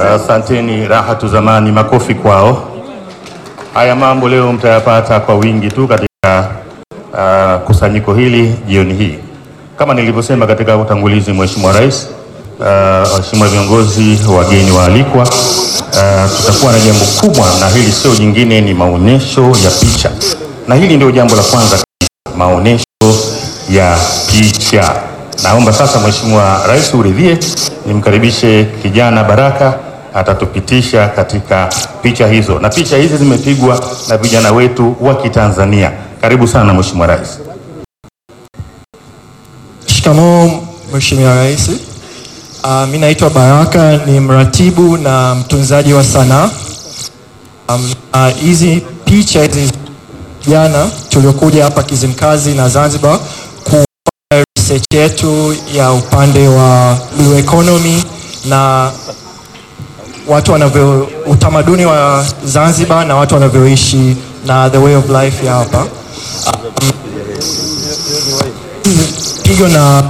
Asanteni, raha tu zamani, makofi kwao. Haya mambo leo mtayapata kwa wingi tu katika uh, kusanyiko hili jioni hii. Kama nilivyosema katika utangulizi, Mheshimiwa Rais, uh, waheshimiwa viongozi, wageni waalikwa, uh, tutakuwa na jambo kubwa, na hili sio jingine, ni maonyesho ya picha, na hili ndio jambo la kwanza kabisa, maonyesho ya picha. Naomba sasa Mheshimiwa Rais uridhie nimkaribishe kijana Baraka atatupitisha katika picha hizo, na picha hizi zimepigwa na vijana wetu wa Kitanzania. Karibu sana Mheshimiwa Rais. Shikamoo Mheshimiwa Rais. Uh, mi naitwa Baraka ni mratibu na mtunzaji wa sanaa. Um, uh, hizi picha hizi jana tuliokuja hapa Kizimkazi na Zanzibar kufanya research yetu ya upande wa blue economy na watu wanavyo utamaduni wa Zanzibar na watu wanavyoishi na the way of life ya hapa. Um, pigo na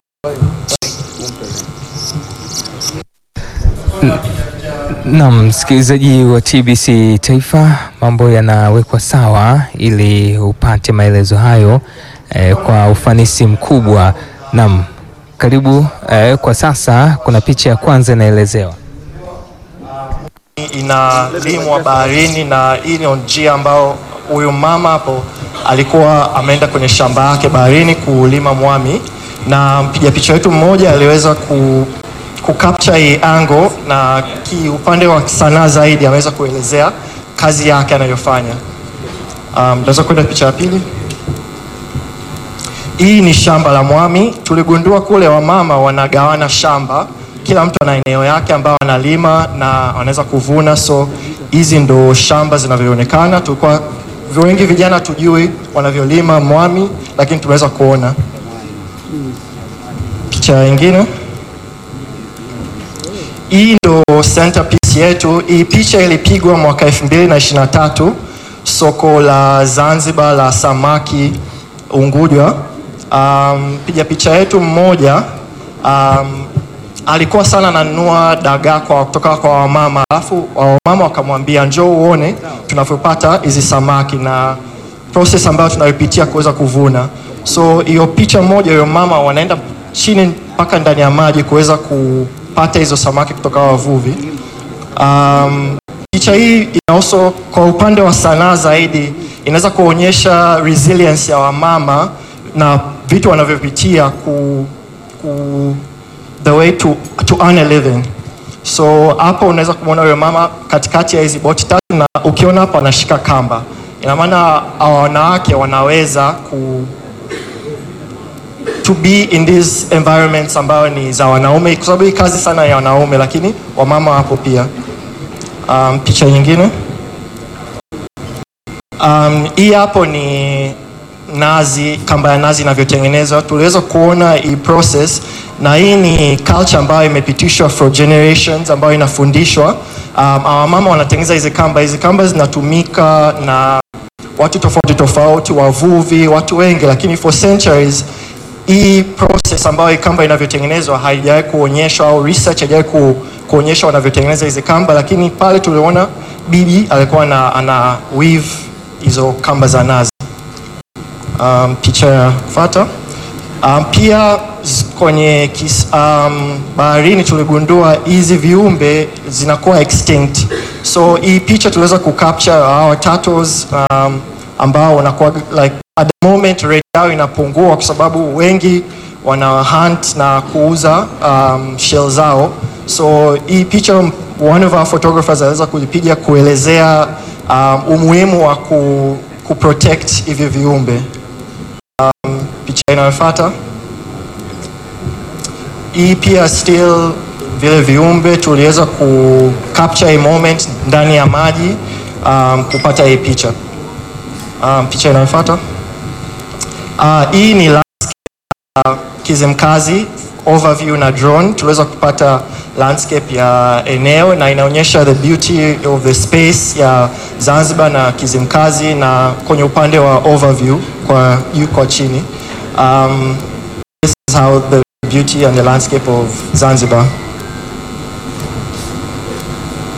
Naam, msikilizaji wa TBC Taifa, mambo yanawekwa sawa ili upate maelezo hayo eh, kwa ufanisi mkubwa. Naam, karibu eh, kwa sasa kuna picha ya kwanza inaelezewa. inalimwa baharini na hii ni njia ambao huyu mama hapo alikuwa ameenda kwenye shamba yake baharini kulima mwami, na mpiga picha wetu mmoja aliweza ku, ku capture hii angle na kiupande wa sanaa zaidi ameweza kuelezea kazi yake anayofanya. Um, naweza kwenda picha ya pili. Hii ni shamba la mwami. Tuligundua kule wamama wanagawana shamba, kila mtu ana eneo yake ambao analima na wanaweza kuvuna, so hizi ndo shamba zinavyoonekana. Tulikuwa wengi vijana tujui wanavyolima mwami, lakini tumeweza kuona. Picha nyingine, hii ndo centerpiece yetu. Hii picha ilipigwa mwaka 2023 soko la Zanzibar la samaki Unguja. Um, piga picha yetu mmoja um, alikuwa sana ananunua dagaa kwa kutoka kwa wamama, alafu wamama wakamwambia njoo uone tunavyopata hizi samaki na process ambayo tunayopitia kuweza kuvuna. So hiyo picha moja, hiyo mama wanaenda chini mpaka ndani ya maji kuweza kupata hizo samaki kutoka wavuvi. Um, picha hii ina also kwa upande wa sanaa zaidi inaweza kuonyesha resilience ya wamama na vitu wanavyopitia ku, ku the way to, to earn a living. So hapo unaweza kumwona huyo mama katikati ya hizi boti tatu, na ukiona hapo anashika kamba, ina maana hawa wanawake wanaweza ku to be in these environments ambayo ni za wanaume, kwa sababu hii kazi sana ya wanaume, lakini wamama wapo pia. Um, picha nyingine um, hii hapo ni nazi, kamba ya nazi inavyotengenezwa. Tuliweza kuona hii process, na hii ni culture ambayo imepitishwa for generations, ambayo inafundishwa. Um, our mama wanatengeneza hizi kamba. Hizi kamba zinatumika na watu tofauti tofauti, wavuvi, watu wengi, lakini for centuries hii process ambayo hii kamba inavyotengenezwa haijawahi kuonyeshwa au research haijawahi ku, kuonyesha wanavyotengeneza hizi kamba, lakini pale tuliona bibi alikuwa ana, ana weave hizo kamba za nazi. Um, picha ya kufuata. Um, pia z- kwenye kis, um, baharini tuligundua hizi viumbe zinakuwa extinct. So hii picha tuliweza kucapture our turtles um, ambao wanakuwa like at the moment rate yao inapungua kwa sababu wengi wana hunt na kuuza um, shell zao. So hii picha one of our photographers aliweza kuipiga kuelezea um, umuhimu wa ku, ku protect hivi viumbe. Picha inayofuata hii pia still vile viumbe tuliweza ku capture a moment ndani ya maji um, kupata hii picha. Um, picha inayofuata uh, hii ni landscape ya Kizimkazi overview na drone. Tuliweza kupata landscape ya eneo na inaonyesha the beauty of the space ya Zanzibar na Kizimkazi na kwenye upande wa overview kwa juu kwa chini. Um, this is how the beauty and the landscape of Zanzibar.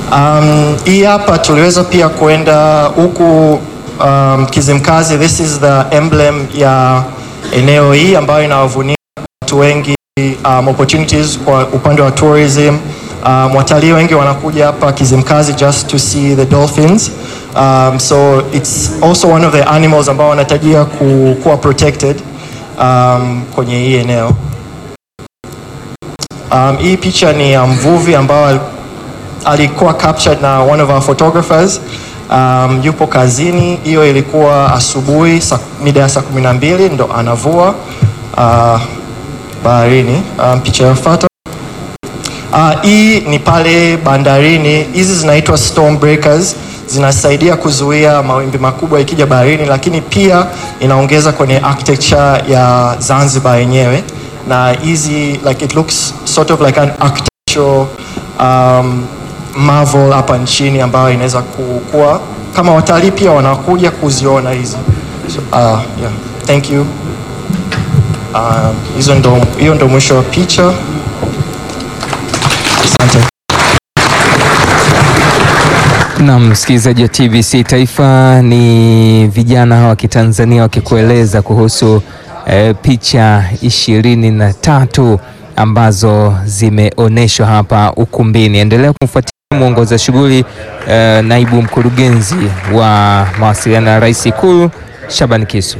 Um, hii hapa tuliweza pia kwenda huku um, Kizimkazi. This is the emblem ya eneo hii ambayo inawavunia watu wengi um, opportunities kwa upande wa tourism. Um, watalii wengi wanakuja hapa Kizimkazi just to see the dolphins. Um, so it's also one of the animals ambao wanatajia ku, kuwa protected um, kwenye hii eneo. Um, hii picha ni ya mvuvi ambao alikuwa captured na one of our photographers. Um, yupo kazini, hiyo ilikuwa asubuhi sa- mida ya saa kumi na mbili ndo anavua uh, baharini. Um, picha inayofuata uh, hii ni pale bandarini. Hizi zinaitwa storm breakers, zinasaidia kuzuia mawimbi makubwa ikija baharini, lakini pia inaongeza kwenye architecture ya Zanzibar yenyewe, na hizi like it looks sort of like an architectural um, marvel hapa nchini ambayo inaweza kuwa kama watalii pia wanakuja kuziona hizi. So, uh, yeah. Thank you. Um, hizo ndo, hiyo ndo mwisho wa picha. Asante. Na msikilizaji wa TBC Taifa, ni vijana wa Kitanzania wakikueleza kuhusu eh, picha ishirini na tatu ambazo zimeonyeshwa hapa ukumbini. Endelea kumfuatilia mwongoza shughuli eh, naibu mkurugenzi wa mawasiliano ya Rais Ikulu Shaban Kisu.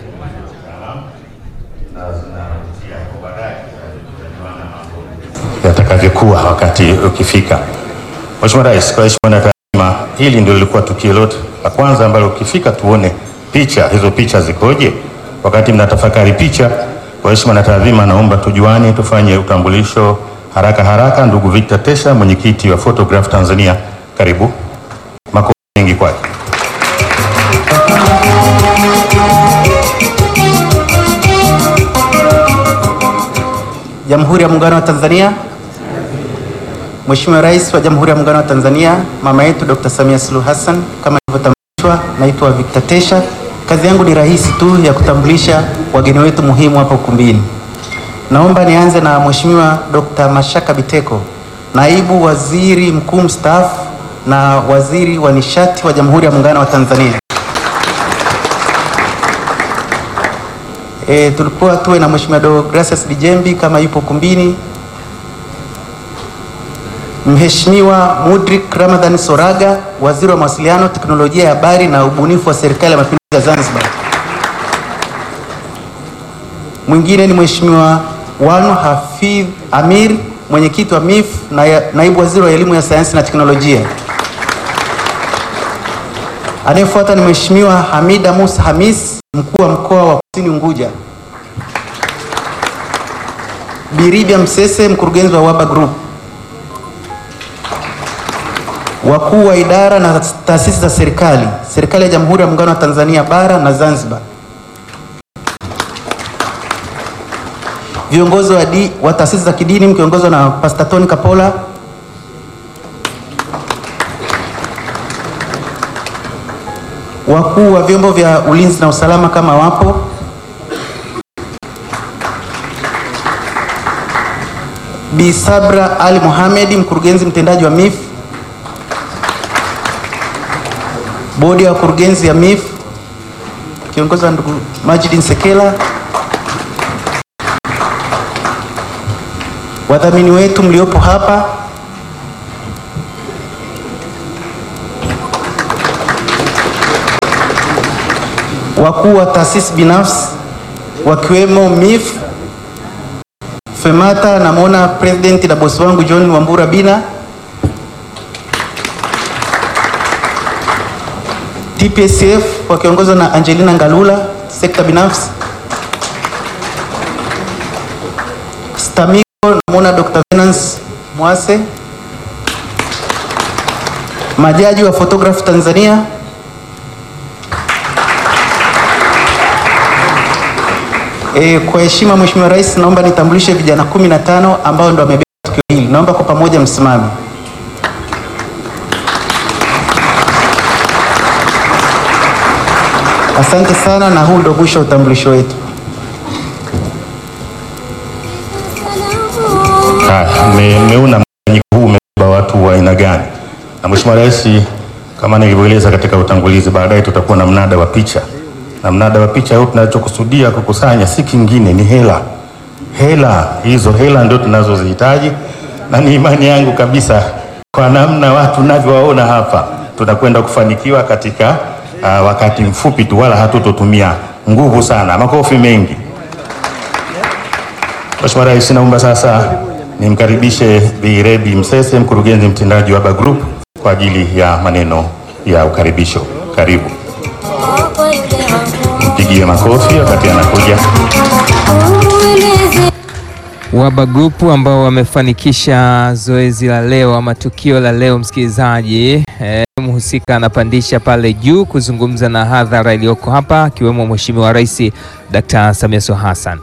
yatakavyokuwa wakati ukifika. Mheshimiwa Rais, kwa heshima na taadhima, hili ndio lilikuwa tukio lote la kwanza ambalo ukifika tuone picha hizo, picha zikoje. Wakati mnatafakari picha, kwa heshima na taadhima, naomba tujuane, tufanye utambulisho haraka haraka. Ndugu Victor Tesha, mwenyekiti wa Photograph Tanzania, karibu. Makofi mengi kwake. Jamhuri ya Muungano wa Tanzania. Mheshimiwa Rais wa Jamhuri ya Muungano wa Tanzania, mama yetu Dr. Samia Suluhu Hassan, kama ilivyotambulishwa, naitwa Victor Tesha. Kazi yangu ni rahisi tu ya kutambulisha wageni wetu muhimu hapa ukumbini. Naomba nianze na Mheshimiwa Dr. Mashaka Biteko, Naibu Waziri Mkuu mstaafu na Waziri wa Nishati wa Jamhuri ya Muungano wa Tanzania. E, tulikuwa tuwe na Mheshimiwa Dr. Gracious Dijembi kama yupo kumbini. Mheshimiwa Mudrik Ramadhan Soraga, Waziri wa Mawasiliano, Teknolojia ya Habari na Ubunifu wa Serikali ya Mapinduzi ya Zanzibar. Mwingine ni Mheshimiwa Wanu Hafidh Amir, Mwenyekiti wa MIF na ya- Naibu Waziri wa Elimu ya Sayansi na Teknolojia. Anayefuata ni Mheshimiwa Hamida Musa Hamis, Mkuu wa Mkoa wa Kusini Unguja. Biribia Msese, Mkurugenzi wa Waba Group. Wakuu wa idara na taasisi za serikali, Serikali ya Jamhuri ya Muungano wa Tanzania Bara na Zanzibar. Viongozi wa, di, wa taasisi za kidini mkiongozwa na Pastor Tony Kapola. Wakuu wa vyombo vya ulinzi na usalama kama wapo. Bi Sabra Ali Mohamed, mkurugenzi mtendaji wa MIF. Bodi ya wakurugenzi ya MIF kiongozwa na ndugu Majid Nsekela. Wadhamini wetu mliopo hapa, wakuu wa taasisi binafsi wakiwemo MIF, FEMATA, namwona president na bosi wangu John Wambura Bina, TPSF wakiongozwa na Angelina Ngalula, sekta binafsi, STAMICO namwona Dr. Venance Mwase, majaji wa Photograph Tanzania, E, kwa heshima Mheshimiwa Rais, naomba nitambulishe vijana kumi na tano ambao ndo wamebeba tukio hili. Naomba kwa pamoja msimame. Asante sana, na huu ndo mwisho wa utambulisho wetu. Haya, mme- mmeona mkusanyiko huu umebeba watu wa aina gani, Na Mheshimiwa Rais, kama nilivyoeleza katika utangulizi, baadaye tutakuwa na mnada wa picha, na mnada wa picha huu tunachokusudia kukusanya si kingine, ni hela. Hela hizo hela ndio tunazozihitaji, na ni imani yangu kabisa kwa namna watu navyowaona hapa, tutakwenda kufanikiwa katika uh, wakati mfupi tu, wala hatutotumia nguvu sana. Makofi mengi. Mheshimiwa Rais, naomba sasa nimkaribishe Bi Rebi Msese, mkurugenzi mtendaji wa Aba Group kwa ajili ya maneno ya ukaribisho. Karibu, mpigie makofi wakati anakuja. Waba Group ambao wamefanikisha zoezi la leo ama tukio la leo, msikilizaji eh, mhusika anapandisha pale juu kuzungumza na hadhara iliyoko hapa akiwemo Mheshimiwa Rais Dr. Samia Suluhu Hassan.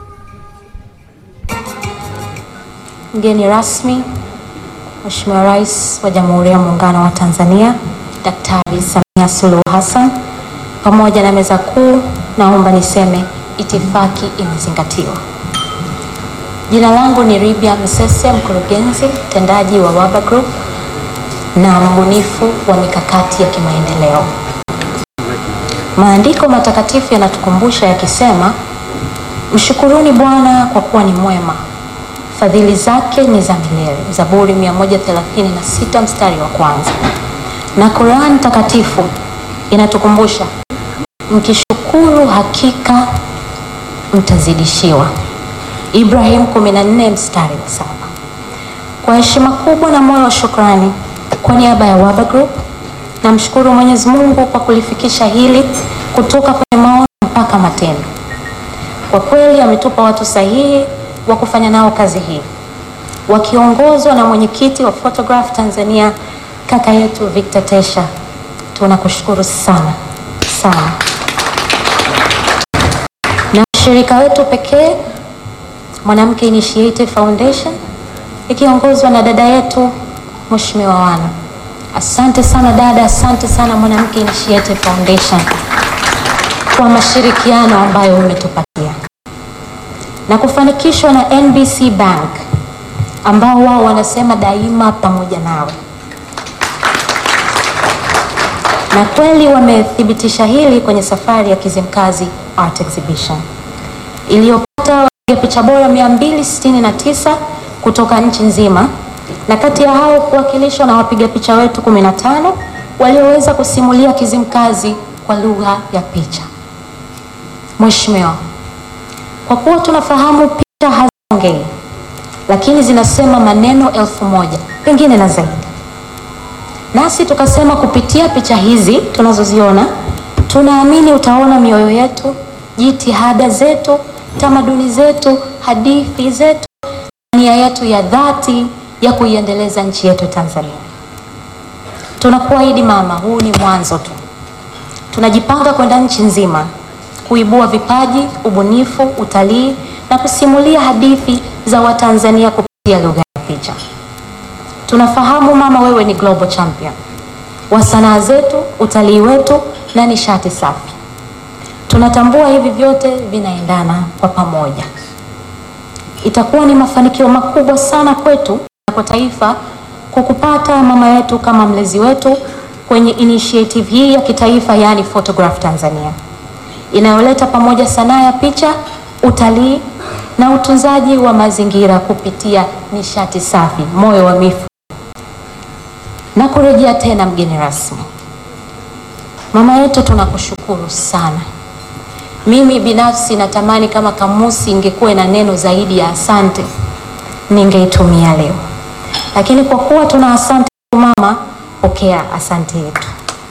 Mgeni rasmi Mheshimiwa Rais wa Jamhuri ya Muungano wa Tanzania Daktari Samia Suluhu Hassan, pamoja na meza kuu, naomba niseme itifaki imezingatiwa. Jina langu ni Ribia Msese, mkurugenzi mtendaji wa Waba Group na mbunifu wa mikakati ya kimaendeleo. Maandiko matakatifu yanatukumbusha yakisema, mshukuruni Bwana kwa kuwa ni mwema fadhili zake ni za milele. Zaburi 136 mstari wa kwanza. Na Qur'an takatifu inatukumbusha mkishukuru hakika mtazidishiwa. Ibrahim 14 mstari wa saba. Kwa heshima kubwa na moyo wa shukrani, kwa niaba ya Waba Group namshukuru Mwenyezi Mungu kwa kulifikisha hili kutoka kwenye maono mpaka matendo. Kwa kweli ametupa watu sahihi wa kufanya nao kazi hii wakiongozwa na mwenyekiti wa Photograph Tanzania kaka yetu Victor Tesha. Tunakushukuru sana sana, na shirika wetu pekee Mwanamke Initiative Foundation ikiongozwa na dada yetu Mheshimiwa Wana. Asante sana dada, asante sana Mwanamke Initiative Foundation kwa mashirikiano ambayo umetupatia na kufanikishwa na NBC Bank ambao wao wanasema daima pamoja nawe, na kweli wamethibitisha hili kwenye safari ya Kizimkazi Art Exhibition iliyopata wapiga picha bora 269 kutoka nchi nzima, na kati ya hao kuwakilishwa na wapiga picha wetu 15 walioweza kusimulia Kizimkazi kwa lugha ya picha. Mheshimiwa, kwa kuwa tunafahamu picha haziongei, lakini zinasema maneno elfu moja pengine na zaidi, nasi tukasema kupitia picha hizi tunazoziona, tunaamini utaona mioyo yetu, jitihada zetu, tamaduni zetu, hadithi zetu, nia yetu ya dhati ya kuiendeleza nchi yetu Tanzania. Tunakuahidi mama, huu ni mwanzo tu. Tunajipanga kwenda nchi nzima kuibua vipaji, ubunifu, utalii na kusimulia hadithi za Watanzania kupitia lugha ya picha. Tunafahamu mama, wewe ni global champion wa sanaa zetu, utalii wetu na nishati safi. Tunatambua hivi vyote vinaendana kwa pamoja. Itakuwa ni mafanikio makubwa sana kwetu na kwa taifa kukupata mama yetu kama mlezi wetu kwenye initiative hii ya kitaifa, yaani Photograph Tanzania inayoleta pamoja sanaa ya picha, utalii na utunzaji wa mazingira kupitia nishati safi, moyo wa mifu. Na kurejea tena, mgeni rasmi, mama yetu, tunakushukuru sana. Mimi binafsi natamani kama kamusi ingekuwa na neno zaidi ya asante, ningeitumia leo, lakini kwa kuwa tuna asante mama, pokea asante yetu.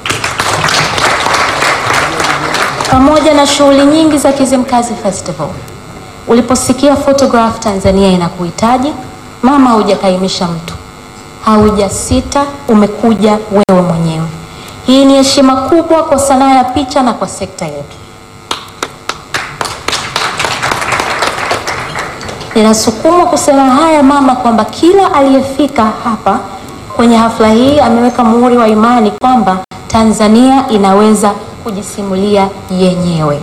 Pamoja na shughuli nyingi za Kizimkazi Festival, uliposikia Photograph Tanzania inakuhitaji mama, hujakaimisha mtu, haujasita, umekuja wewe mwenyewe. Hii ni heshima kubwa kwa sanaa ya picha na kwa sekta yetu. Ninasukumwa kusema haya mama, kwamba kila aliyefika hapa kwenye hafla hii ameweka muhuri wa imani kwamba Tanzania inaweza kujisimulia yenyewe.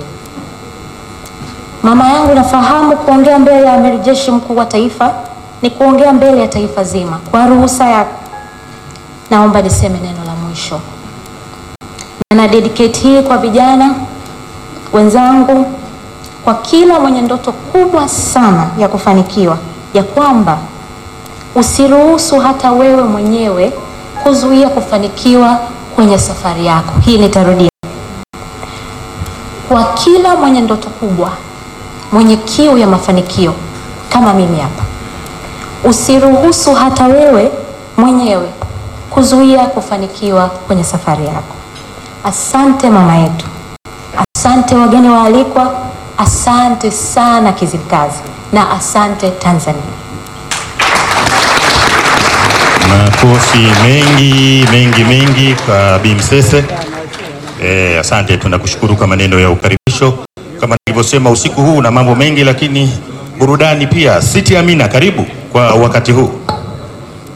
Mama yangu, nafahamu kuongea mbele ya Amiri Jeshi Mkuu wa Taifa ni kuongea mbele ya taifa zima. Kwa ruhusa yako, naomba niseme neno la mwisho, na na dedicate hii kwa vijana wenzangu, kwa kila mwenye ndoto kubwa sana ya kufanikiwa, ya kwamba usiruhusu hata wewe mwenyewe kuzuia kufanikiwa kwenye safari yako. Hii nitarudia, kwa kila mwenye ndoto kubwa, mwenye kiu ya mafanikio kama mimi hapa, usiruhusu hata wewe mwenyewe kuzuia kufanikiwa kwenye safari yako. Asante mama yetu, asante wageni waalikwa, asante sana Kizimkazi na asante Tanzania. Makofi mengi mengi mengi kwa Bi Msese. Eh, asante, tunakushukuru kwa maneno ya ukaribisho. Kama nilivyosema, usiku huu na mambo mengi, lakini burudani pia. Siti Amina, karibu kwa wakati huu.